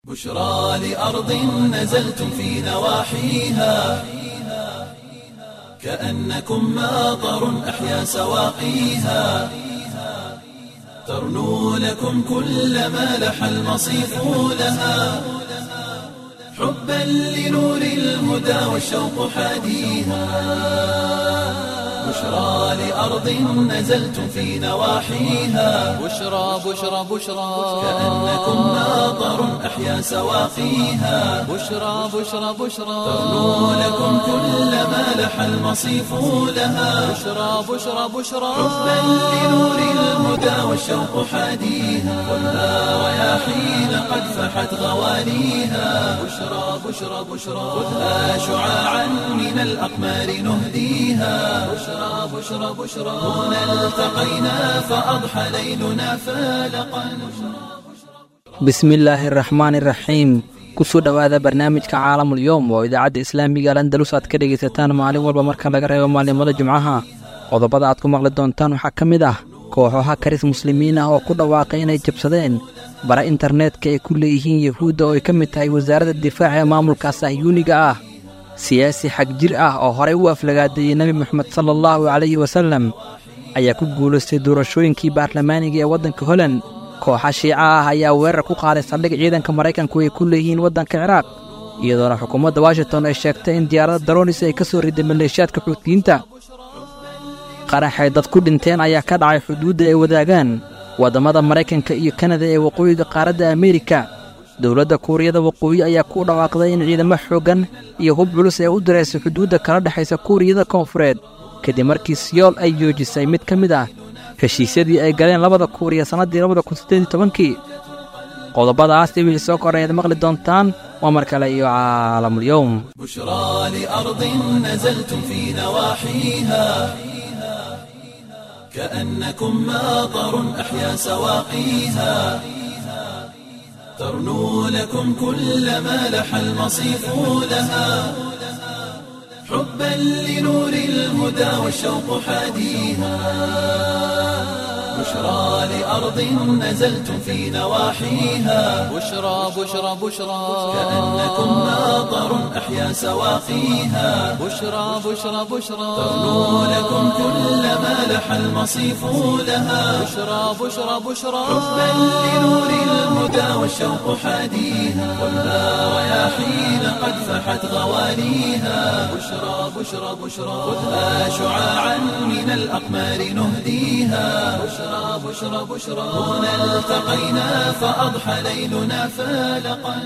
بشرى لأرض نزلتم في نواحيها كأنكم ماطر أحيا سواقيها ترنو لكم كل ما لح المصيف لها حبا لنور الهدى والشوق حاديها بشرى لأرض نزلتم في نواحيها بشرى بشرى بشرى كأنكم ماطر أحيا سواقيها بشرى بشرى بشرى ترنو لكم كل ما لح المصيف لها بشرى بشرى بشرى حبا لنور الهدى والشوق حاديها خذها رياحين قد فحت غوانيها بشرى بشرى بشرى خذها شعاعا من الأقمار نهديها بشرى بشرى بشرى هنا التقينا فأضحى ليلنا فالقا bismillaahi araxmaani iraxiim kusoo dhowaada barnaamijka caalamul yowm oo idaacadda islaamiga al andalus aad ka dhegaysataan maalin walba marka laga reebo maalimada jimcaha qodobada aad ku maqli doontaan waxaa ka mid ah kooxaha karis muslimiin ah oo ku dhawaaqay inay jabsadeen bara internetka ay ku leeyihiin yuhuudda oo ay ka mid tahay wasaaradda difaaca ee maamulka sahyuuniga ah siyaasi xag jir ah oo horey u aflagaadeeyey nebi moxamed sala allahu calayhi wasallam ayaa ku guulaystay doorashooyinkii baarlamaaniga ee waddanka holand kooxa shiica ah ayaa weerar ku qaaday saldhig ciidanka maraykanku ay ku leeyihiin waddanka ciraaq iyadoona xukuumadda washington ay sheegtay in diyaaradda daronis ay ka soo riday maleeshiyaadka xuutiyiinta qaraxay dad ku dhinteen ayaa ka dhacay xuduudda ay wadaagaan waddamada maraykanka iyo kanada ee waqooyiga qaaradda ameerika dowladda kuuriyada waqooyi ayaa ku dhawaaqday in ciidamo xooggan iyo hub culus ee u diraysay xuduudda kala dhexaysa kuuriyada koonfureed kadib markii siyool ay joojisay mid ka mid ah heshiisyadii ay galeen labada kuuriya sannaddii labada kun siddeed iyo tobankii qodobadaas iyo wixii soo koray aad maqli doontaan waa mar kale iyo caalamulyowm بشرى لأرض نزلتم في نواحيها كأنكم ماطر أحيا سواقيها ترنو لكم كل ما لح المصيف لها حبا لنور الهدى والشوق حاديها بشرى لأرض نزلتم في نواحيها بشرى بشرى بشرى كأنكم ماطر أحيا سواقيها بشرى بشرى بشرى ترنو لكم كل ما لح المصيف لها بشرى بشرى بشرى حبا لنور الهدى والشوق حاديها خذها رياحين قد فحت غوانيها بشرى بشرى بشرى خذها شعاعا من الأقمار نهديها بشرى بشرى بشرى هنا التقينا فأضحى ليلنا فالقا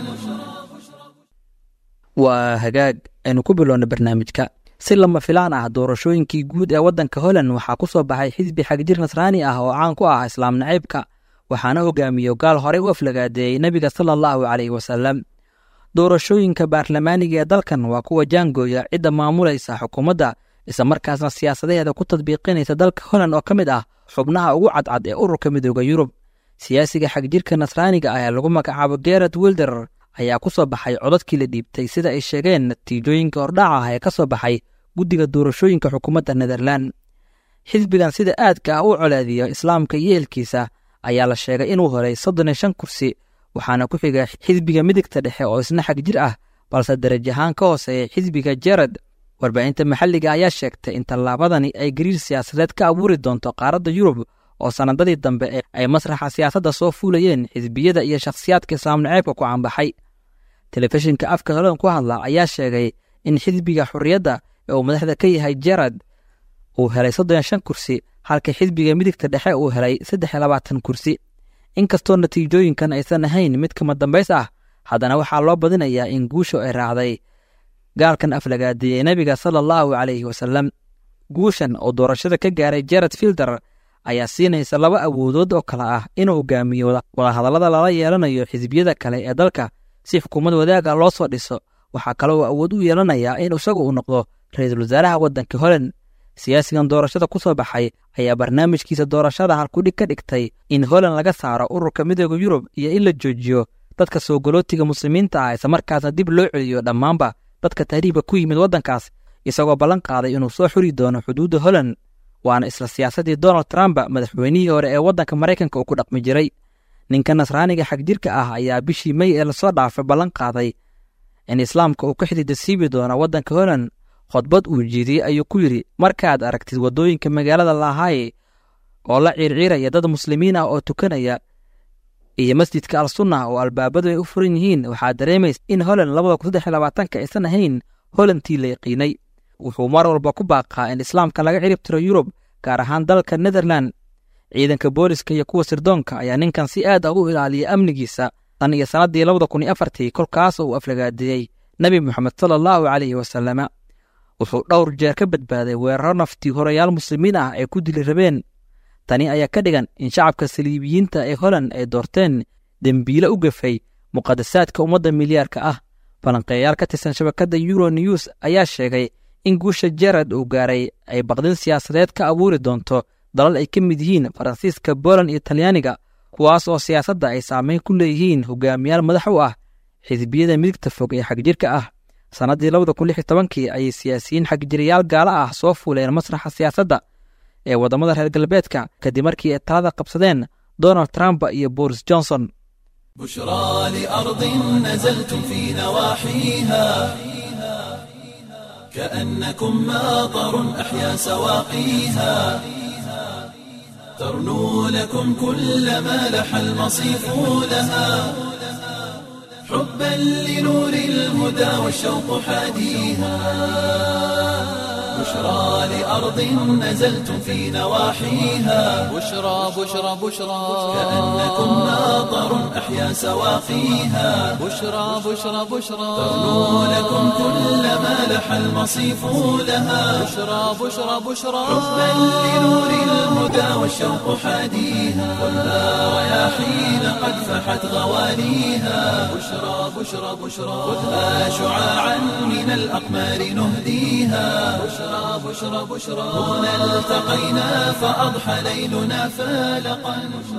waa hagaag aynu ku bilowna barnaamijka si lama filaan ah doorashooyinkii guud ee waddanka holand waxaa ku soo baxay xisbi xagjir nasraani ah oo caan ku ah islaam naciibka waxaana hogaamiyo gaal horey u aflagaadeeyey nebiga sala allahu calayhi wasalam doorashooyinka baarlamaaniga ee dalkan waa kuwa jaangooya cidda maamulaysa xukuumadda islamarkaasna siyaasadaheeda ku tadbiiqinaysa dalka holand oo ka mid ah xubnaha ugu cadcad ee ururka midooda yurub siyaasiga xagjirka nasraaniga ah ee lagu magacaabo gerard wilder ayaa ku soo baxay codadkii la dhiibtay sida ay sheegeen natiijooyinka hordhaca ah ee ka soo baxay guddiga doorashooyinka xukuumadda netherlan xisbigan sida aadka ah u colaadiya islaamka iyo eelkiisa ayaa la sheegay inuu helay soddon iyo shan kursi waxaana ku xiga xisbiga midigta dhexe oo isna xag jir ah balse daraj ahaan ka hooseeya xisbiga jerad warbaahinta maxalliga ayaa sheegtay in tallaabadani ay gariir siyaasadeed ka abuuri doonto qaaradda yurub oo sannadadii dambe ay masraxa siyaasadda soo fuulayeen xisbiyada iyo shakhsiyaadka islaam naceebka ku caanbaxay telefishinka afka holan ku hadla ayaa sheegay in xisbiga xurriyadda ee uu madaxda ka yahay jerad uu helay soddon iyo shan kursi halka xisbiga midigta dhexe uu helay saddex iyo labaatan kursi inkastoo natiijooyinkan aysan ahayn mid kama dambays ah haddana waxaa loo badinayaa in guushu ay raacday gaalkan aflagaadeeyey nebiga sala allahu calayhi wasalam guushan oo doorashada ka gaaray jerad filder ayaa siinaysa laba awoodood oo kale ah inuu hogaamiyo wadahadallada lala yeelanayo xisbiyada kale ee dalka si xukuumad wadaaga loo soo dhiso waxaa kale uu awood u yeelanayaa in isagu uu noqdo ra-iisul wasaaraha waddanka holand siyaasigan doorashada ku soo baxay ayaa barnaamijkiisa doorashada halkudhig ka dhigtay in holand laga saaro ururka midooda yurub iyo in la joojiyo dadka soo galootiga muslimiinta ah islamarkaasna dib loo celiyo dhammaanba dadka tahriibka ku yimid waddankaas isagoo ballan qaaday inuu soo xuri doono xuduudda holand waana isla siyaasaddii donald trump madaxweynihii hore ee waddanka maraykanka uu ku dhaqmi jiray ninka nasraaniga xagjirka ah ayaa bishii mey ee lasoo dhaafay ballan qaaday in islaamka uu ka xididasiibi doono waddanka holand khudbad uu jiidiyey ayuu ku yidhi markaad aragtid waddooyinka magaalada lahaye oo la ciirciiraya dad muslimiin ah oo tukanaya iyo masjidka al sunnah oo albaabadu ay u furan yihiin waxaad dareemaysa in holand labada kun saddex iyo labaatanka aysan ahayn holandtii la yaqiinay wuxuu mar walba ku baaqaa in islaamka laga cirib tiro yurub gaar ahaan dalka netherland ciidanka booliska iyo kuwa sirdoonka ayaa ninkan si aad ah u ilaaliya amnigiisa tan iyo sannaddii labada kun iyo afartii kolkaas uu aflagaadeeyey nebi moxamed sala allahu calayhi wasalama wuxuu dhowr jeer ka badbaaday weeraro naftii horayaal muslimiin ah ay ku dili rabeen tani ayaa ka dhigan in shacabka saliibiyiinta ee holand ay doorteen dembiile u gafay muqadasaadka ummadda milyaarka ah falanqeeyaal ka tirsan shabakadda euro news ayaa sheegay in guusha jerard uu gaaray ay baqdin siyaasadeed ka abuuri doonto dalal ay ka mid yihiin faransiiska boland iyo talyaaniga kuwaas oo siyaasadda ay saameyn ku leeyihiin hogaamiyaal madax u ah xisbiyada midigta fog ee xagjirka ah sannaddii labada kun lix iyo tobankii ayay siyaasiyiin xagjirayaal gaala ah soo fuuleen masraxa siyaasadda ee waddamada reer galbeedka kadib markii ay talada qabsadeen donald trump iyo boris johnson بشرى لأرض نزلتم في نواحيها كأنكم ماطر أحيا سواقيها ترنو لكم كل ما لح المصيف لها حبا لنور الهدى والشوق حاديها بشرى لأرض نزلتم في نواحيها بشرى بشرى بشرى كأنكم ماطر أحيا سواقيها بشرى بشرى بشرى ترنو لكم كل ما لح المصيف لها بشرى بشرى بشرى حبا لنور الهدى والشوق حاديها والنار رياحين قد فحت غواليها بشرى بشرى بشرى خذها شعاعا من الأقمار نهديها بشرى بشرى بشرى هنا التقينا فأضحى ليلنا فالقا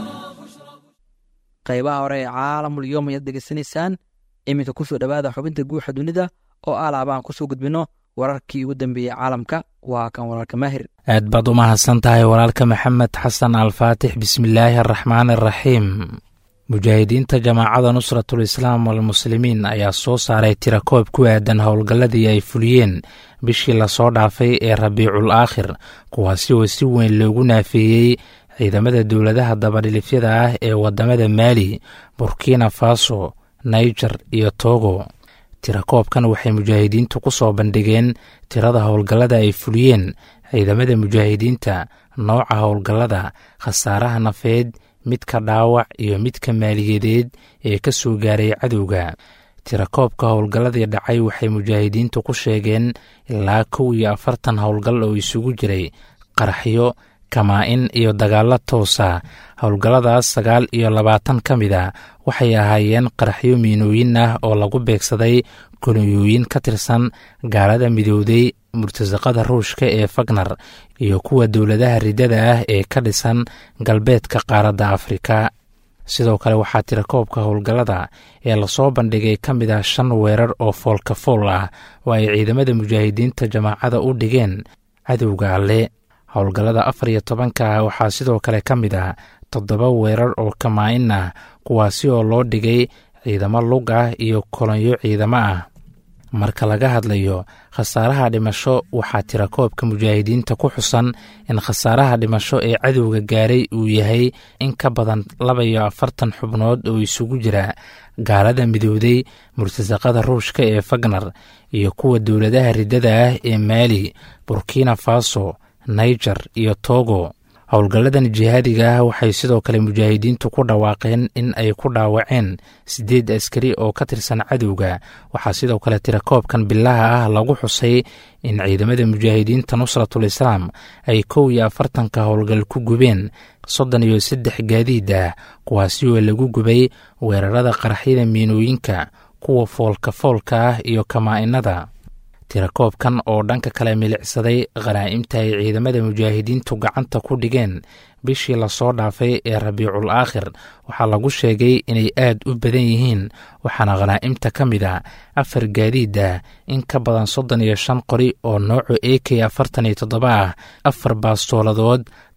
qaybaha hore ee caalamul yoom ayaad degeysanaysaan iminka kusoo dhowaada xubinta guuxa dunida oo alaabaan kusoo gudbino wararkii ugu dambeeyey caalamka waa kan walaalka maahir aad baad u mahadsan tahay walaalka maxamed xasan alfaatix bismillaahi araxmaan araxiim mujaahidiinta jamaacada nusratul islaam walmuslimiin ayaa soo saaray tirakoob ku aadan howlgalladii ay fuliyeen bishii lasoo dhaafay ee rabiicul aakhir kuwaasi oo si weyn loogu naafeeyey ciidamada dowladaha dabadhilifyada ah ee waddamada maali burkina faso naiger iyo togo tirakoobkan waxay mujaahidiintu ku soo bandhigeen tirada howlgallada ay fuliyeen ciidamada mujaahidiinta nooca howlgallada khasaaraha nafeed midka dhaawac iyo midka maaliyadeed ee ka soo gaaray cadowga tirakoobka howlgalladii dhacay waxay mujaahidiintu ku sheegeen ilaa kow iyo afartan howlgal oo isugu jiray qaraxyo kamaa-in iyo dagaallo toosa howlgalladaas sagaal iyo labaatan ka mid a waxay ahaayeen qaraxyo miinooyin ah oo lagu beegsaday kolonyooyin ka tirsan gaalada midowday murtasaqada ruushka ee fagnar iyo kuwa dowladaha riddada ah ee ka dhisan galbeedka qaaradda afrika sidoo kale waxaa tirakoobka howlgallada ee lasoo bandhigay ka mid ah shan weerar oo foolka fool ah oo ay ciidamada mujaahidiinta jamaacada u dhigeen cadowga alle howlgallada afar iyo tobanka ah waxaa sidoo kale ka mid ah toddoba weerar oo kamaa-in ah kuwaasi oo loo dhigay ciidamo lug ah iyo kolonyo ciidamo ah marka laga hadlayo khasaaraha dhimasho waxaa tirakoobka mujaahidiinta ku xusan in khasaaraha dhimasho ee cadowga gaaray uu yahay in ka badan laba iyo afartan xubnood oo isugu jira gaalada midowday murtasaqada ruushka ee fagnar iyo kuwa dowladaha riddada ah ee maali burkina faso naiger iyo togo howlgalladan jihaadiga ah waxay sidoo kale mujaahidiintu ku dhawaaqeen in ay ku dhaawaceen siddeed askari oo ka tirsan cadowga waxaa sidoo kale tirakoobkan bilaha ah lagu xusay in ciidamada mujaahidiinta nusratul islaam ay kow iyo afartanka howlgal ku gubeen soddon iyo saddex gaadiid ah kuwaasi oo lagu gubay weerarada qaraxyada miinooyinka kuwa foolka foolka ah iyo kamaa-inada tirakoobkan oo dhanka kale milicsaday khanaa'imta ay ciidamada mujaahidiintu gacanta ku dhigeen bishii lasoo dhaafay ee rabiicul aakhir waxaa lagu sheegay inay aad u badan yihiin waxaana khanaa'imta ka mid a afar gaadiid ah in ka badan soddon iyo shan qori oo nooca a k afartan iyo toddoba ah afar baastooladood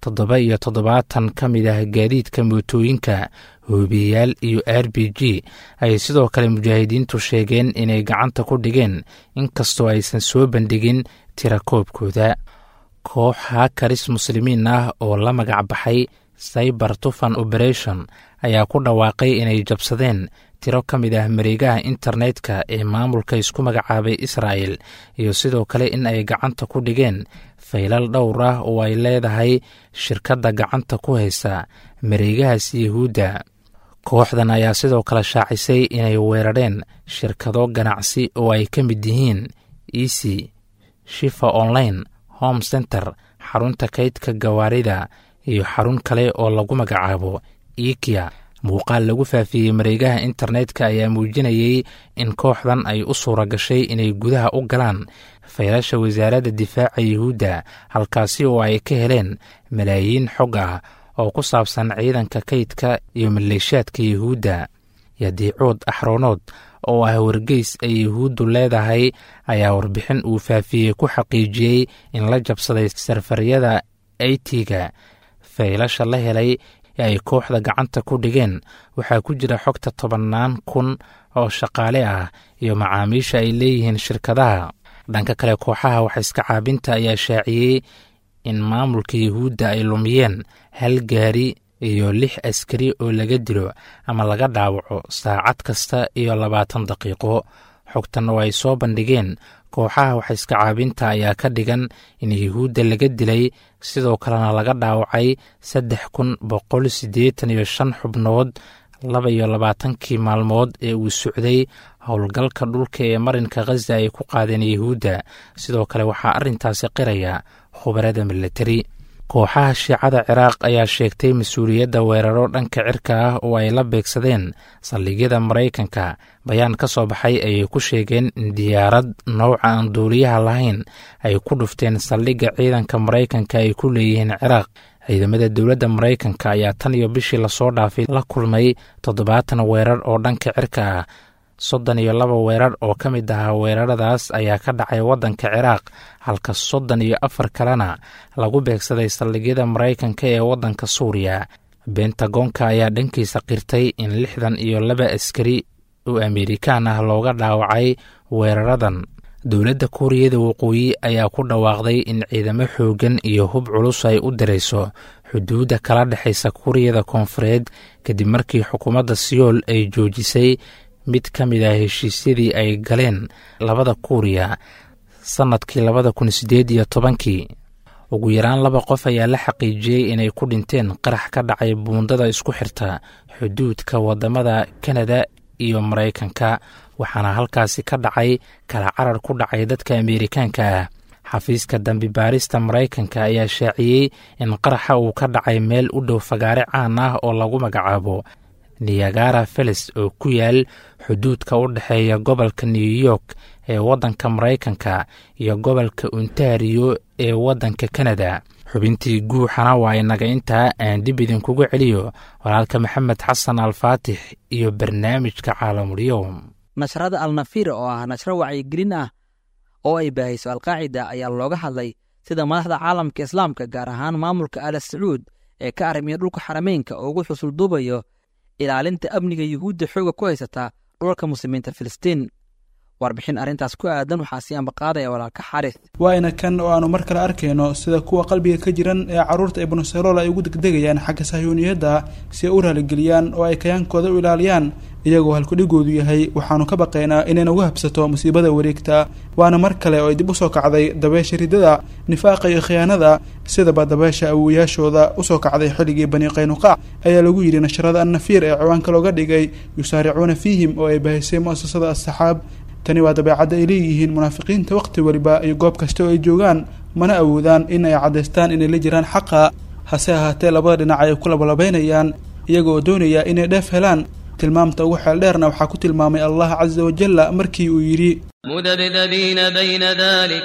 toddoba iyo toddobaatan ka mid ah gaadiidka mootooyinka hoobiyayaal iyo r b g ayay sidoo kale mujaahidiintu sheegeen inay gacanta ku dhigeen inkastoo aysan soo bandhigin tirakoobkooda koox hakaris muslimiin ah oo la magac baxay cyber tufan operation ayaa ku dhawaaqay inay jabsadeen tiro ka mid ah mareegaha internetka ee maamulka isku magacaabay israa'el iyo sidoo kale in ay gacanta ku dhigeen faylal dhowr ah oo ay leedahay shirkadda gacanta ku haysa mareegahaas yahuudda kooxdan ayaa sidoo kale shaacisay inay weerareen shirkado ganacsi oo ay ka mid yihiin easy shifa online home center xarunta kaydka gawaarida iyo xarun kale oo lagu magacaabo ikia muuqaal lagu faafiyey mareegaha internetka ayaa muujinayey in kooxdan ay u suura gashay inay gudaha u galaan faylasha wasaaradda difaaca yuhuudda halkaasi oo ay ka heleen malaayiin xog ah oo ku saabsan ciidanka kaydka iyo maleeshaadka yuhuudda yadiicood axroonood oo ah wargeys ay yuhuuddu leedahay ayaa warbixin uu faafiyey ku xaqiijiyey in la jabsaday sarfaryada aytiga faylasha la helay ee ay kooxda gacanta ku dhigeen waxaa ku jira xogta tobannaan kun oo shaqaale ah iyo macaamiisha ay leeyihiin shirkadaha dhanka kale kooxaha wax iska caabinta ayaa shaaciyey in maamulka yuhuudda ay lumiyeen hal gaari iyo lix askari oo laga dilo ama laga dhaawaco saacad kasta iyo labaatan daqiiqo xogtan oo ay soo bandhigeen kooxaha wax iska caabinta ayaa ka dhigan in yuhuudda laga dilay sidoo kalena laga dhaawacay saddex kun boqol siddeetan iyo shan xubnood laba iyo labaatankii maalmood ee uu socday howlgalka dhulka ee marinka khaza ay ku qaadeen yuhuudda sidoo kale waxaa arrintaasi qiraya khubarada militari kooxaha shiicada ciraaq ayaa sheegtay mas-uuliyadda weeraro dhanka cirka ah oo ay la beegsadeen saldhigyada maraykanka bayaan ka soo baxay ayay ku sheegeen in diyaarad nooca aan duuliyaha lahayn ay ku dhufteen saldhigga ciidanka maraykanka ay ku leeyihiin ciraaq ciidamada dowladda maraykanka ayaa tan iyo bishii lasoo dhaafay la kulmay toddobaatan weerar oo dhanka cirka ah soddon iyo laba weerar oo ka mid ahaa weeraradaas ayaa ka dhacay waddanka ciraaq halka soddon iyo afar kalena lagu beegsaday saldhigyada maraykanka ee waddanka suuriya bentagoonka ayaa dhankiisa qirtay in lixdan iyo laba askari oo amerikaan ah looga dhaawacay weeraradan dowladda kuuriyada waqooyi ayaa ku dhawaaqday in ciidamo xooggan iyo hub culus ay u dirayso xuduudda kala dhexaysa kuuriyada koonfureed kadib markii xukuumadda siyool ay joojisay mid ka mid ah heshiisyadii ay galeen labada kuuriya sannadkii labada kun siddeed iyo tobankii ugu yaraan laba qof ayaa la xaqiijiyey inay ku dhinteen qarax ka dhacay buundada isku xirta xuduudka waddamada kanada iyo maraykanka waxaana halkaasi ka dhacay kala carar ku dhacay dadka ameerikaanka ah xafiiska dambi baarista maraykanka ayaa shaaciyey in qaraxa uu ka dhacay meel u dhow fagaare caan ah oo lagu magacaabo niyagara felis oo ku yaal xuduudka u dhexeeya gobolka new york ee waddanka maraykanka iyo gobolka ontario ee waddanka kanada xubintii guuxana waa inaga intaa aan dib idinkugu celiyo walaalka maxamed xasan alfaatix iyo barnaamijka caalamulyoom nashrada alnafiir oo ah nashro wacyigelin ah oo ay baahayso alqaacida ayaa looga hadlay sida madaxda caalamka islaamka gaar ahaan maamulka ala sacuud ee ka arrimiya dhulka xarameynka oo ugu xusulduubayo ilaalinta amniga yuhuudda xooga ku haysata dhulka muslimiinta filistiin warbixin arrintaas ku aadan waxaa sii ambaqaadaya walaalka xaris waayna kan oo aanu mar kale arkayno sida kuwa qalbiga ka jiran ee carruurta ibnu sarool ay ugu degdegayaan xagga sahyuuniyadda si ay u raaligeliyaan oo ay kayaankooda u ilaaliyaan iyagoo halkudhigoodu yahay waxaanu ka baqaynaa inay nagu habsato musiibada wareegta waana mar kale oo ay dib usoo kacday dabeesha ridada nifaaqa iyo khiyaanada sidaba dabeesha awowayaashooda usoo kacday xilligii bani qaynuqaac ayaa lagu yidhi nashrada annafiir ee ciwaanka looga dhigay yusaaricuuna fiihim oo ay bahisay mu'asasada assaxaab tani waa dabeecadda ay leeyihiin munaafiqiinta waqti weliba iyo goob kasta oo ay joogaan mana awoodaan in ay caddaystaan inay la jiraan xaqa hase ahaatee labada dhinac ay ku labalabaynayaan iyaga oo doonaya inay dheef helaan tilmaamta ugu xeel dheerna waxaa ku tilmaamay allah casa wajalla markii uu yidhi mudabdabiina bayna dalik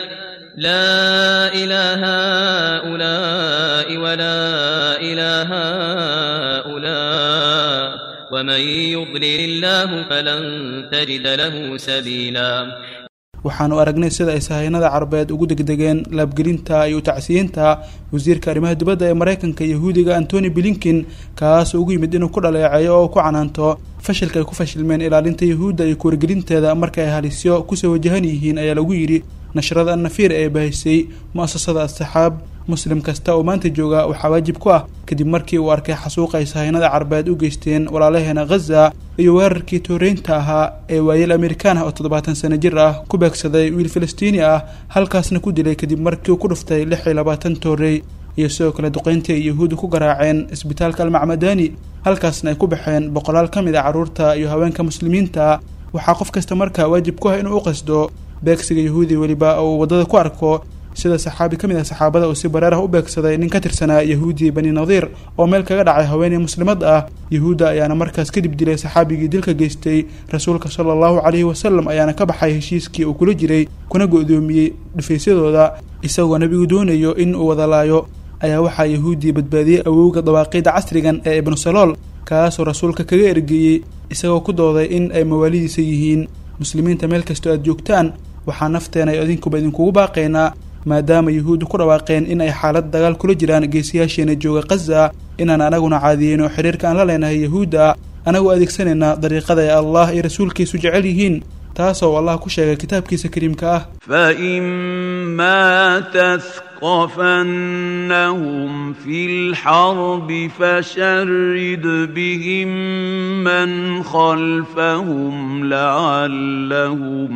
laa ilaa haulaai walaa ilaa haulaa ومن يضلل الله فلن تجد له سبيلا waxaanu aragnay sida ay sahaynada carabeed ugu degdegeen laabgelinta iyo utacsiyiinta wasiirka arrimaha dibadda ee maraykanka yahuudiga antony blinkin kaas ugu yimid inuu ku dhaleeceeyo oo ku canaanto fashilka ay ku fashilmeen ilaalinta yahuudda iyo kuwargelinteeda marka ay halisyo kusoo wajahan yihiin ayaa lagu yidhi nashrada annafiir ee bahisay mu-asasada asxaab muslim kasta oo maanta jooga waxaa waajib ku ah kadib markii uu arkay xasuuqa ay sahaynada carabeed u geysteen walaalaheena ghaza iyo weerarkii tooreynta ahaa ee waayeel amerikaan ah oo toddobaatan sano jir ah ku beegsaday wiil falastiini ah halkaasna ku dilay kadib markii uu ku dhuftay lix iyo labaatan toorey iyo sidoo kale duqeyntii ay yahuudda ku garaaceen isbitaalka almacmadani halkaasna ay ku baxeen boqolaal ka mid a carruurta iyo haweenka muslimiinta waxaa qof kasta markaa waajib ku ah inuu u qasdo beegsiga yahuudi weliba oo uu waddada ku arko sida saxaabi ka mid ah saxaabada uu si bareer ah u beegsaday nin ka tirsanaa yahuudi bani nadiir oo meel kaga dhacay haweeney muslimad ah yahuudda ayaana markaas kadib dilay saxaabigii dilka geystay rasuulka sala allahu calayhi wasalam ayaana ka baxay heshiiskii uu kula jiray kuna go-doomiyey dhufaysyadooda isagoo nebigu doonayo in uu wadalaayo ayaa waxaa yahuudii badbaadiyey awowga dawaaqiida casrigan ee ibnu salool kaasoo rasuulka kaga ergeeyey isagoo ku dooday in ay mawaalidiisa yihiin muslimiinta meel kastoo aad joogtaan waxaa nafteena ay idinkuba idinkugu baaqaynaa maadaama yahuuddu ku dhawaaqeen in ay xaalad dagaal kula jiraan geesiyaasheena jooga khaza inaan anaguna caadiyeyno xiriirka aan la leenahay yahuudda anagoo adeegsanaynaa dariiqada ay allah iyo rasuulkiisu jecel yihiin taasoo allah ku sheegay kitaabkiisa kariimka ah فإما تثقفنهم في الحرب فشرد بهم من خلفهم لعلهم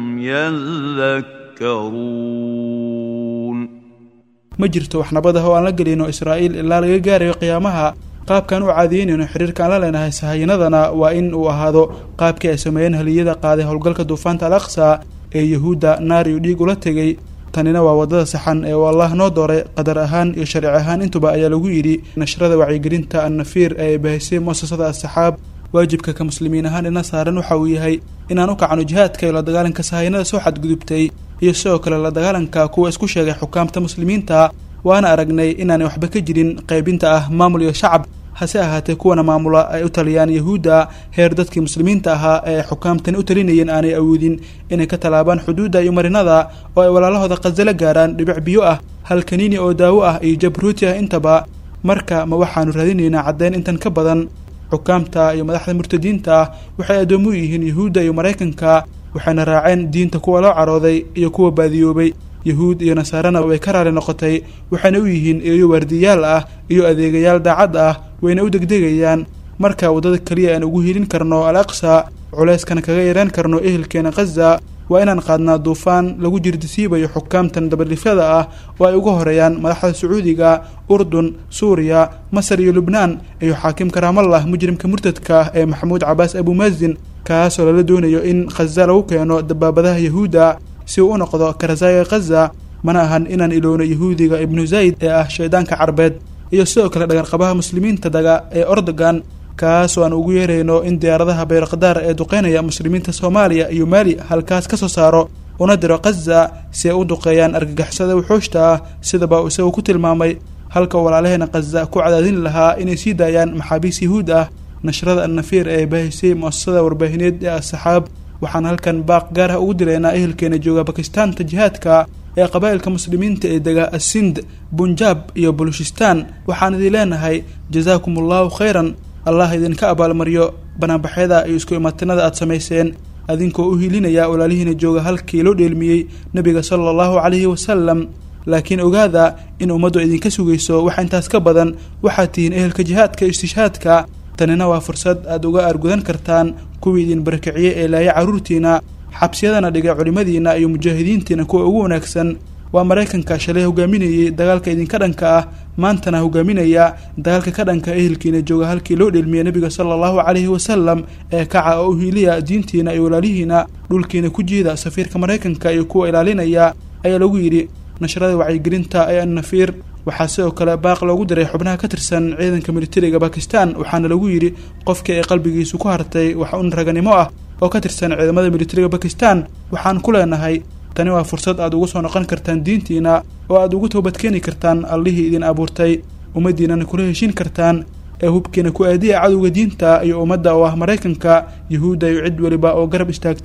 يذكرون ma jirto wax nabad ah oo aan la gelino israa'iil ilaa laga gaarayo qiyaamaha qaabkaan u caadiyeynayno xiriirka aan la leenahay sahayanadana waa in uu ahaado qaabkii ay sameeyeen haliyada qaaday howlgalka duufaanta al aqsa ee yahuudda naar iyo dhiig ula tegay tanina waa waddada saxan ee uu allah noo dooray qadar ahaan iyo sharci ahaan intuba ayaa lagu yidhi nashrada wacyigelinta annafiir ee ay bahisay muasasada asxaab waajibka ka muslimiin ahaan ina saaran waxa uu yahay inaan u kacno jihaadka iyo la dagaalanka sahayanada soo xadgudubtay iyo sidoo kale la dagaalanka kuwa isku sheegay xukaamta muslimiinta waana aragnay inaanay waxba ka jirin qaybinta ah maamul iyo shacab hase ahaatee kuwana maamula ay u taliyaan yahuudda heer dadkii muslimiinta ahaa ee xukaamtani u talinayeen aanay awoodin inay ka tallaabaan xuduudda iyo marinada oo ay walaalahooda khasalo gaaraan dhibic biyo ah hal kaniini oo daawo ah iyo jabruuti ah intaba marka ma waxaanu raadinaynaa caddeyn intan ka badan xukaamta iyo madaxda murtadiinta ah waxay addoomo u yihiin yahuudda iyo maraykanka waxayna raaceen diinta kuwa loo carooday iyo kuwa baadiyoobay yahuud iyo nasaarana way ka raali noqotay waxayna u yihiin eeyo waardiyaal ah iyo adeegayaal daacad ah wayna u degdegayaan marka waddada keliya aan ugu helin karno al aqsa culeyskana kaga yaraan karno ehelkeena khaza waa inaan qaadnaa duufaan lagu jirdisiibayo xukaamtan dabadhifyada ah oo ay uga horeeyaan madaxda sacuudiga urdun suuriya masar iyo lubnaan iyo xaakimka raamallah mujrimka murtadka ah ee maxamuud cabaas abumaazin kaasoo lala doonayo in khaza lagu keeno dabaabadaha yahuudda si uu u noqdo karazaaga khaza mana ahan inaan ilowno yahuudiga ibnu zayd ee ah shaydaanka carbeed iyo sidoo kale dhagarqabaha muslimiinta daga ee ordogan kaasoo aan ugu yeerayno in diyaaradaha bayrakdaar ee duqeynaya muslimiinta soomaaliya iyo maali halkaas ka soo saaro una diro khaza si ay u duqeeyaan argagixisada wuxuushta ah sidaba isagu ku tilmaamay halka walaalaheena khaza ku cadaadin lahaa inay sii daayaan maxaabiis yahuud ah nashrada annafiir ee baahisay muasasada warbaahineed ee asxaab waxaan halkan baaq gaar ah ugu dilaynaa ehelkeena jooga bakistaanta jihaadka ee qabaa'ilka muslimiinta ee dega asind bunjaab iyo balushistaan waxaan idin leenahay jazaakum allahu khayran allah idinka abaalmaryo banaanbaxyada iyo isku imaatinada aad samayseen adinkoo u hilinaya walaalihiina jooga halkii loo dheelmiyey nebiga sala allahu calayhi wasalam laakiin ogaada in ummaddu idinka sugayso wax intaas ka badan waxaad tihiin ehelka jihaadka iyo istishhaadka tanina waa fursad aad uga aargudan kartaan kuwii idin barakiciyey ee laaya carruurtiina xabsiyadana dhigay culimmadiina iyo mujaahidiintiina kuwa ugu wanaagsan waa maraykanka shalay hogaaminayey dagaalka idinka dhanka ah maantana hogaaminaya dagaalka ka dhanka ehelkiina jooga halkii loo dheelmiyey nebiga sala allahu calayhi wasalam ee kaca oo u hiiliya diintiina iyo walaalihiina dhulkiina ku jiida safiirka maraykanka iyo kuwa ilaalinaya ayaa lagu yidhi nashrada wacyigelinta ee annafiir waxaa sidoo kale baaq loogu diray xubnaha ka tirsan ciidanka militariga bakistan waxaana lagu yidhi qofkii ay qalbigiisu ku hartay wax un raganimo ah oo ka tirsan ciidamada militariga bakistan waxaan ku leenahay tani waa fursad aad ugu soo noqon kartaan diintiina oo aad ugu toobadkeeni kartaan allihii idin abuurtay ummaddiinana kula heshin kartaan ee hubkiina ku aadiya cadowga diinta iyo ummadda oo ah maraykanka yahuudda iyo cid weliba oo garab istaagta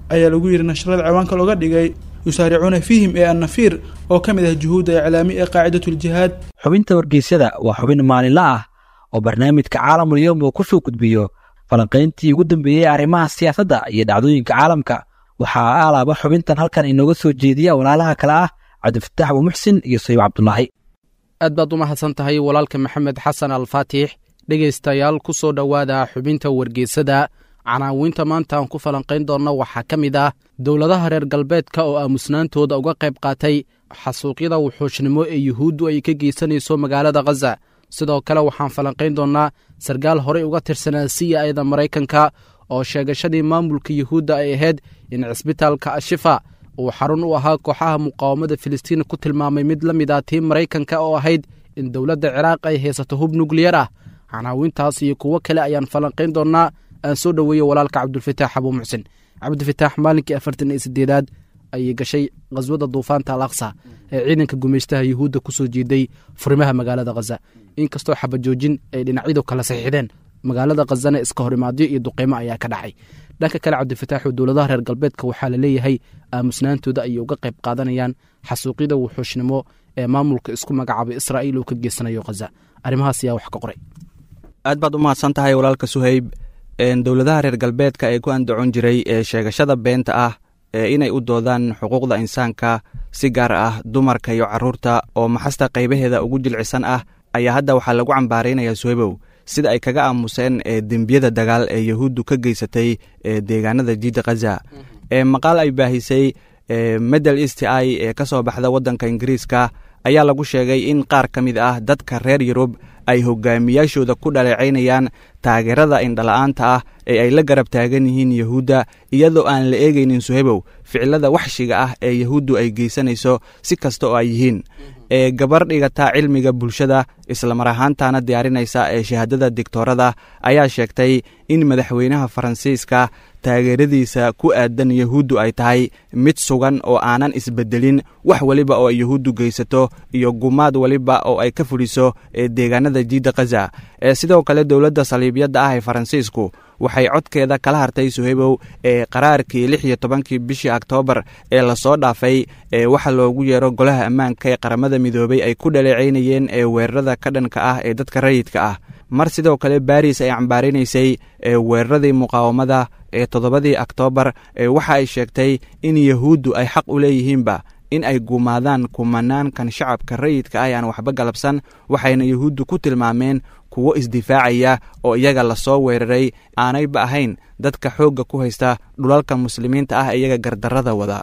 ayaa lagu yidhi nashrada ciwaanka looga dhigay yusaaricuuna fiihim ee annafiir oo ka mid ah juhuudda iclaami ee qaacidatuljihaad xubinta wargeysyada waa xubin maalinle ah oo barnaamijka caalamul yowm uu ku soo gudbiyo falanqayntii ugu dambeeyey arrimaha siyaasadda iyo dhacdooyinka caalamka waxaa alaaba xubintan halkan inooga soo jeediya walaalaha kale ah cabdifataax abuumuxsin iyo sayib cabdulaahi aad baad u mahadsan tahay walaalka maxamed xasan alfaatix dhegaystayaal ku soo dhowaada xubinta wargeysada canaawinta maanta aan ku falanqayn doonno waxaa ka mid ah dowladaha reer galbeedka oo aamusnaantooda uga qayb qaatay xasuuqyada wuxuushnimo ee yuhuuddu ay ka geysanayso magaalada khaza sidoo kale waxaan falanqayn doonnaa sarkaal horey uga tirsanaa c i da maraykanka oo sheegashadii maamulka yuhuudda ay ahayd in cisbitaalka ashifa uu xarun u ahaa kooxaha muqaawamada filistiin ku tilmaamay mid la mid ah tii maraykanka oo ahayd in dowladda ciraaq ay haysato hub nukliyar ah canaawintaas iyo kuwo kale ayaan falanqayn doonnaa aan soo dhoweeyo walaalka cabdulfataax abuu muxsin cabdifitaax maalinkii afartan iyo sideedaad ayay gashay khaswada duufaanta al aqsa ee ciidanka gumaystaha yuhuudda ku soo jeeday furimaha magaalada khaza inkastoo xabajoojin ay dhinacyadu kala saxiixdeen magaalada khazana iska horimaadyo iyo duqeymo ayaa ka dhacay dhanka kale cabdifitaaxu dowladaha reer galbeedka waxaa la leeyahay aamusnaantooda ayay uga qayb qaadanayaan xasuuqyada wuxuushnimo ee maamulka isku magacaabay israa'iil uu ka geysanayo khaza arrimahaas ayaa wax ka qoray aad baad u mahadsan tahay walaalka suhayb dowladaha reer galbeedka ee ku andacon jiray ee sheegashada beenta ah ee inay u doodaan xuquuqda insaanka si gaar ah dumarka iyo carruurta oo maxasta qaybaheeda ugu jilcisan ah ayaa hadda waxaa lagu cambaaraynayaa suhaybow sida ay kaga aamuseen ee dembiyada dagaal ee yahuuddu ka geysatay ee deegaanada jiidda khaza ee maqaal ay baahisay medel east i ee ka soo baxda waddanka ingiriiska ayaa lagu sheegay in qaar ka mid ah dadka reer yurub ay hogaamiyaashooda ku dhaleecaynayaan taageerada indhala-aanta ah ee ay la garab taagan yihiin yahuudda iyadoo aan la eegaynin suhebow ficilada waxshiga ah ee yahuuddu ay geysanayso si kasta oo ay yihiin ee gabar dhigata cilmiga bulshada islamar ahaantana diyaarinaysa ee shahaadada digtoorada ayaa sheegtay in madaxweynaha faransiiska taageeradiisa ku aadan yahuuddu ay tahay mid sugan oo aanan isbedelin wax weliba oo ay yahuuddu geysato iyo gumaad weliba oo ay ka fuliso ee deegaanada jiidda khaza ee sidoo kale dowladda saliibyadda ah ee faransiisku waxay codkeeda kala hartay suhaybow ee qaraarkii lix iyo tobankii bishii oktoobar ee lasoo dhaafay ee waxa loogu yeero golaha ammaanka ee qaramada midoobay ay ku dhaleecaynayeen ee weerarada ka dhanka ah ee dadka rayidka ah mar sidoo kale baris ay cambaarinaysay ee weeraradii muqaawamada ee toddobadii oktoobar ee waxa ay sheegtay in yahuuddu ay xaq u leeyihiinba in ay gumaadaan kumanaankan shacabka rayidka ah ee aan waxba galabsan waxayna yahuuddu ku tilmaameen kuwo isdifaacaya oo iyaga lasoo weeraray aanayba ahayn dadka xoogga ku haysta dhulalka muslimiinta ah ee iyaga gardarrada wada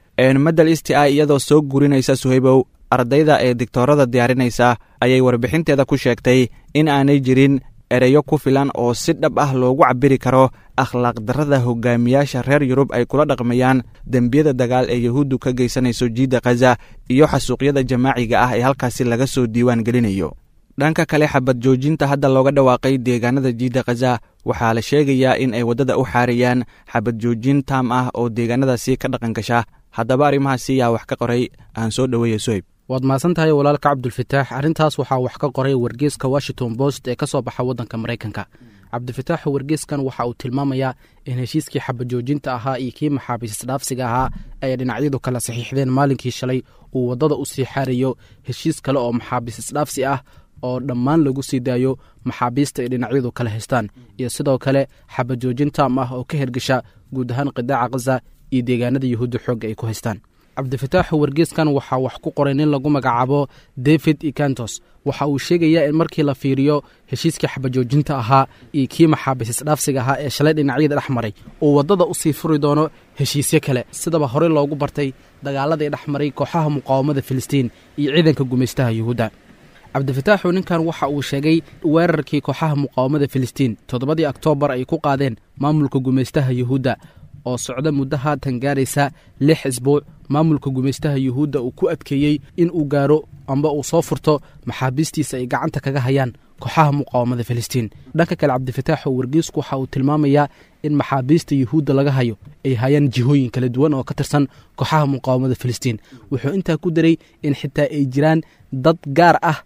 medel east i iyadoo soo gurinaysa suhaybow ardayda ee digtoorada diyaarinaysa ayay warbixinteeda ku sheegtay in aanay jirin ereyo ku filan oo si dhab ah loogu cabiri karo akhlaaq darrada hogaamiyaasha reer yurub ay kula dhaqmayaan dembiyada dagaal ee yahuuddu ka geysanayso jiidda khaza iyo xasuuqyada jamaaciga ah ee halkaasi laga soo diiwaan gelinayo dhanka kale xabad joojinta hadda looga dhawaaqay deegaanada jiidda khaza waxaa la sheegayaa in ay waddada u xaarayaan xabad joojin taam ah oo deegaanadaasi ka dhaqan gasha haddaba arrimahaasi yaa wax ka qoray aan soo dhoweeya soyb waad mahadsan tahay walaalka cabdulfataax arrintaas waxaa wax ka qoray wargeeska washington post ee ka soo baxa waddanka maraykanka cabdifitaaxu wargeeskan waxa uu tilmaamayaa in heshiiskii xabajoojinta ahaa iyo kii maxaabiisisdhaafsiga ahaa ay dhinacyadu kala saxiixdeen maalinkii shalay uu waddada u sii xaarayo heshiis kale oo maxaabiisisdhaafsi ah oo dhammaan lagu sii daayo maxaabiista ay dhinacyadu kala haystaan iyo sidoo kale xabajoojin taam ah oo ka hergesha guud ahaan qidaaca khaza iyo deegaanada yuhuudda xoogga ay ku haystaan cabdifitaaxu wargeeskan waxaa wax ku qoray nin lagu magacaabo david ikantos waxa uu sheegayaa in markii la fiiriyo heshiiskii xabajoojinta ahaa iyo kii maxaabiisisdhaafsiga ahaa ee shalay dhinacyada dhex maray uu waddada u sii furi doono heshiisyo kale sidaba horey loogu bartay dagaaladii dhex maray kooxaha muqaawamada filistiin iyo ciidanka gumaystaha yuhuudda cabdifitaaxu ninkan waxa uu sheegay weerarkii kooxaha muqaawamada filistiin toddobadii oktoobar ay ku qaadeen maamulka gumaystaha yuhuudda oo socda muddo haatan gaaraysa lix isbuuc maamulka gumaystaha yuhuudda uu ku adkeeyey in uu gaaro amba uu soo furto maxaabiistiisa ay gacanta kaga hayaan kooxaha muqaawamada filistiin dhanka kale cabdifitaaxu wargeysku waxa uu tilmaamayaa in maxaabiista yuhuudda laga hayo ay hayaan jihooyin kala duwan oo ka tirsan kooxaha muqaawamada filistiin wuxuu intaa ku daray in xitaa ay jiraan dad gaar ah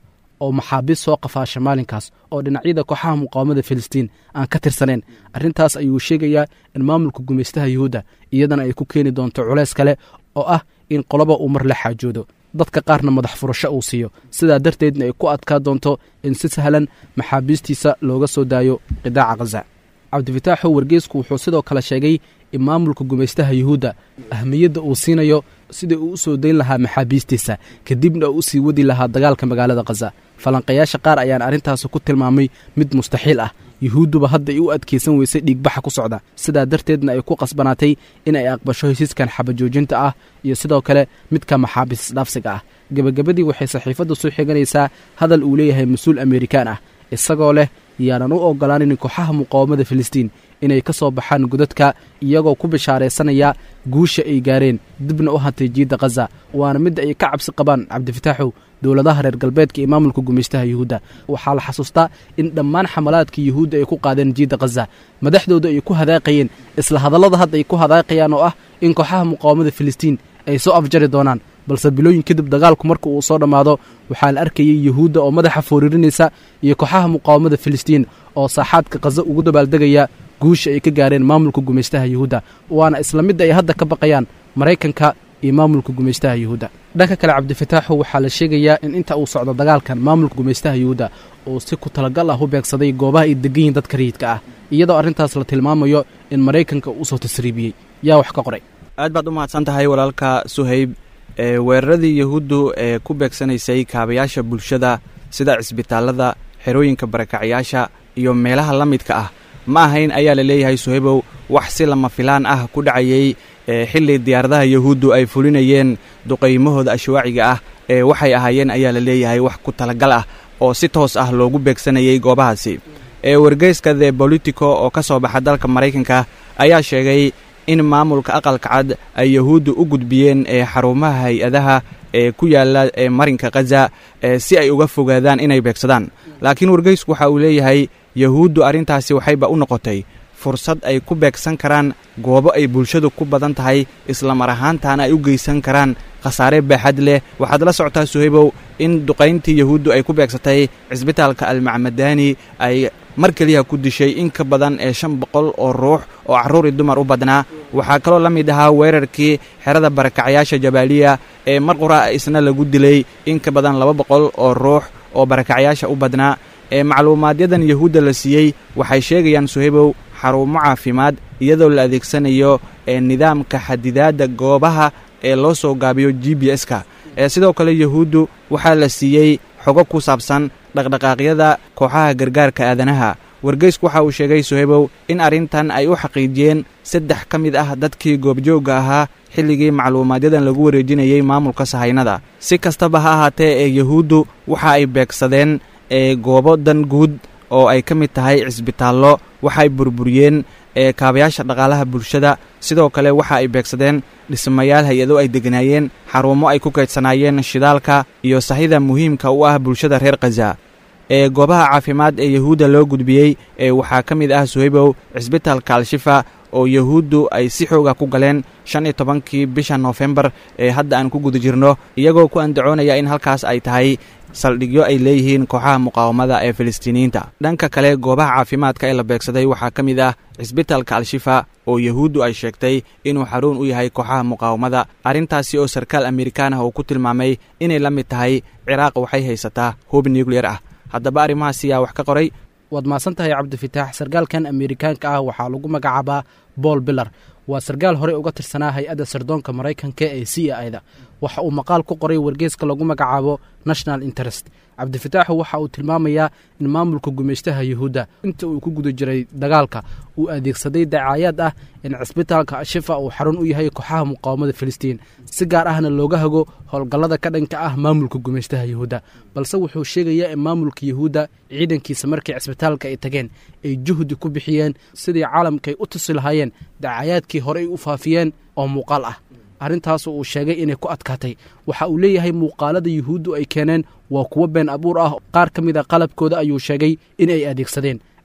oo maxaabiis soo qafaasha maalinkaas oo dhinacyada kooxaha muqaawamada filistiin aan ka tirsaneen arrintaas ayuu sheegayaa in maamulka gumaystaha yuhuudda iyadana ay ku keeni doonto culays kale oo ah in qoloba uu mar la xaajoodo dadka qaarna madax furasho uu siiyo sidaa darteedna ay ku adkaa doonto in si sahlan maxaabiistiisa looga soo daayo qidaaca khaza cabdifitaaxu wargeysku wuxuu sidoo kale sheegay in maamulka gumaystaha yuhuudda ahmiyadda uu siinayo sidai uu u soo dayn lahaa maxaabiistiisa kadibna uu u sii wadi lahaa dagaalka magaalada khaza falanqayaasha qaar ayaan arrintaasi ku tilmaamay mid mustaxiil ah yuhuudduba hadda ay u adkaysan weysay dhiigbaxa ku socda sidaa darteedna ay ku qasbanaatay in ay aqbasho hesiiskan xabajoojinta ah iyo sidoo kale midka maxaabiis isdhaafsiga ah gebagabadii waxay saxiifadda soo xiganaysaa hadal uu leeyahay mas-uul amerikaan ah isagoo leh yaanan u ogolaanin kooxaha muqaawamada filistiin inay ka soo baxaan godadka iyagoo ku bishaaraysanaya guusha ay gaareen dibna u hantay jiidda khaza waana midda ay ka cabsi qabaan cabdifitaaxow dowladaha reer galbeedka iyo maamulka gumaystaha yuhuudda waxaa la xasuustaa in dhammaan xamalaadka yuhuudda ay ku qaadeen jiidda khaza madaxdooda ay ku hadaaqayeen isla hadallada hadda ay ku hadaaqayaan oo ah in kooxaha muqaawamada filistiin ay soo afjari doonaan balse bilooyin kadib dagaalku marka uu soo dhammaado waxaa la arkayay yuhuudda oo madaxa fooririnaysa iyo kooxaha muqaawamada filistiin oo saaxaadka khaza ugu dabaaldegaya guusha ay ka gaareen maamulka gumaystaha yuhuudda waana isla midda ay hadda ka baqayaan maraykanka iyo maamulka gumaystaha yuhuudda dhanka kale cabdifitaaxu waxaa la sheegayaa in inta uu socdo dagaalkan maamulka gumaystaha yuhuudda uu si ku talagal ah u beegsaday goobaha ay degan yihin dadka rayidka ah iyadoo arrintaas la tilmaamayo in maraykanka uu usoo tasriibiyey yaa wax ka qoray aad baad u mahadsan tahay walaalka suhayb ee weeraradii yahuuddu ee ku beegsanaysay kaabayaasha bulshada sida cisbitaallada xerooyinka barakacyaasha iyo meelaha la midka ah ma ahayn ayaa la leeyahay suhaybow wax si lama filaan ah ku dhacayey xilli diyaaradaha yahuuddu ay fulinayeen duqaymahooda ashwaaciga ah ee waxay ahaayeen ayaa la leeyahay wax ku talagal ah oo si toos ah loogu beegsanayey goobahaasi ee wargeyska the bolitico oo ka soo baxa dalka maraykanka ayaa sheegay in maamulka aqalka cad ay yahuuddu u gudbiyeen ee xarumaha hay-adaha ee ku yaalla ee marinka khaza si ay uga fogaadaan inay beegsadaan laakiin wargeysku waxa uu leeyahay yahuuddu arrintaasi waxayba u noqotay fursad ay ku beegsan karaan goobo ay bulshadu ku badan tahay islamar ahaantaana ay u geysan karaan khasaare baaxad leh waxaad la socotaa suhaybow in duqayntii yahuuddu ay ku beegsatay cisbitaalka almacmadaani ay mar keliya ku dishay in ka badan ee shan boqol oo ruux oo carruuri dumar u badnaa waxaa kaloo la mid ahaa weerarkii xerada barakacyaasha jabaaliya ee mar qura isna lagu dilay in ka badan laba boqol oo ruux oo barakacyaasha u badnaa ee macluumaadyadan yahuudda la siiyey waxay sheegayaan suhaybow xarumo caafimaad iyadoo la adeegsanayo ee nidaamka xadidaadda goobaha ee loo soo gaabiyo g b s-ka ee sidoo kale yahuuddu waxaa la siiyey xogo ku saabsan dhaqdhaqaaqyada kooxaha gargaarka aadanaha wargeysku waxa uu sheegay suhaybow in arrintan ay u xaqiijiyeen saddex ka mid ah dadkii goobjoogga ahaa xilligii macluumaadyadan lagu wareejinayey maamulka sahaynada si kastaba ha ahaatee ee yahuuddu waxa ay beegsadeen ee goobo dan guud oo ay ka mid tahay cisbitaallo waxay burburiyeen ee kaabayaasha dhaqaalaha bulshada sidoo kale waxa ay beegsadeen dhismayaal hay-ado ay deganaayeen xarumo ay ku kaydsanaayeen shidaalka iyo sahida muhiimka u ah bulshada reer khaza ee goobaha caafimaad ee yahuudda loo gudbiyey ee waxaa ka mid ah suhaybow cisbitaalka al-shifa oo yahuuddu ay si xooga ku galeen shan iyo tobankii bisha noofembar ee hadda aan ku guda jirno iyagoo ku andacoonaya in halkaas ay tahay saldhigyo ay leeyihiin kooxaha muqaawamada ee filistiiniyiinta dhanka kale goobaha caafimaadka ee la beegsaday waxaa ka mid ah cisbitaalka al-shifa oo yahuuddu ay sheegtay inuu xaruun u yahay kooxaha muqaawamada arrintaasi oo sarkaal amerikaan ah uu ku tilmaamay inay la mid tahay ciraaq waxay haysataa hub nucleyer ah haddaba arrimahaas yaa wax ka qoray waad mahadsan tahay cabdifitaax sarkaalkan amerikaanka ah waxaa lagu magacaabaa bool bilar waa sarkaal horey uga tirsanaa hay-adda sirdoonka maraykanka ee c a ida waxa uu maqaal ku qoray wargeeska lagu magacaabo national interest cabdifitaaxu waxa uu tilmaamayaa in maamulka gumaystaha yuhuudda inta uu ku guda jiray dagaalka uu adeegsaday dacaayaad ah in cisbitaalka ashifa uu xarun u yahay kooxaha muqaawamada filistiin si gaar ahna looga hago howlgallada ka dhanka ah maamulka gumaystaha yuhuudda balse wuxuu sheegayaa in maamulka yuhuudda ciidankiisa markii cisbitaalka ay tageen ay juhdi ku bixiyeen sidii caalamkaay u tusi lahaayeen dacayaadkii horey u faafiyeen oo muuqaal ah arrintaas uu sheegay inay ku adkaatay waxa uu leeyahay muuqaalada yuhuuddu ay keeneen waa kuwo been abuur ah qaar ka mid a qalabkooda ayuu sheegay in ay adeegsadeen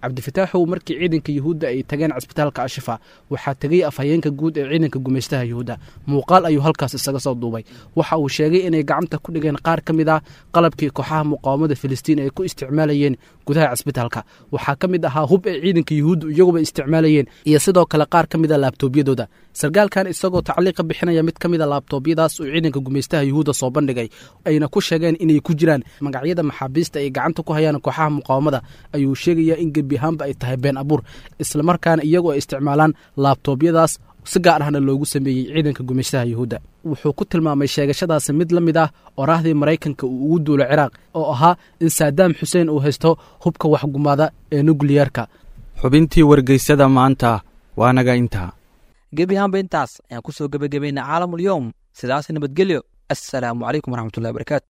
cabdifataaxow markii ciidanka yuhuudda ay tageen cisbitaalka ashifa waxaa tegey afhayeenka guud ee ciidanka gumaystaha yuhuudda muuqaal ayuu halkaas isaga soo duubay waxa uu sheegay inay gacanta ku dhigeen qaar ka mid ah qalabkii kooxaha muqaawamada filistiin ay ku isticmaalayeen gudaha cisbitaalka waxaa ka mid ahaa hub ay ciidanka yuhuuddu iyaguba isticmaalayeen iyo sidoo kale qaar ka mid a laabtoobyadooda sarkaalkan isagoo tacliiqa bixinaya mid ka mid a laabtoobyadaas uu ciidanka gumaystaha yuhuudda soo bandhigay ayna ku sheegeen inay ku jiraan magacyada maxaabiista ay gacanta ku hayaan kooxaha muqaawamada ayuu sheegayaa in gebi ahaanba ay tahay been abuur islamarkaana iyagoo ay isticmaalaan laabtoobyadaas si gaar ahna loogu sameeyey ciidanka gumaystaha yuhuudda wuxuu ku tilmaamay sheegashadaasi mid la mid ah oraahdii maraykanka uu ugu duulo ciraaq oo ahaa in saadaam xuseen uu haysto hubka waxgumaada ee nukliyeerka xubintii wargeysada maanta waa naga intaa gebi ahaanba intaas ayaan ku soo gebagabaynaa caalamul yowm sidaas nabadgelyo assalaamu calaykum waraxmatullahi wabarakaatu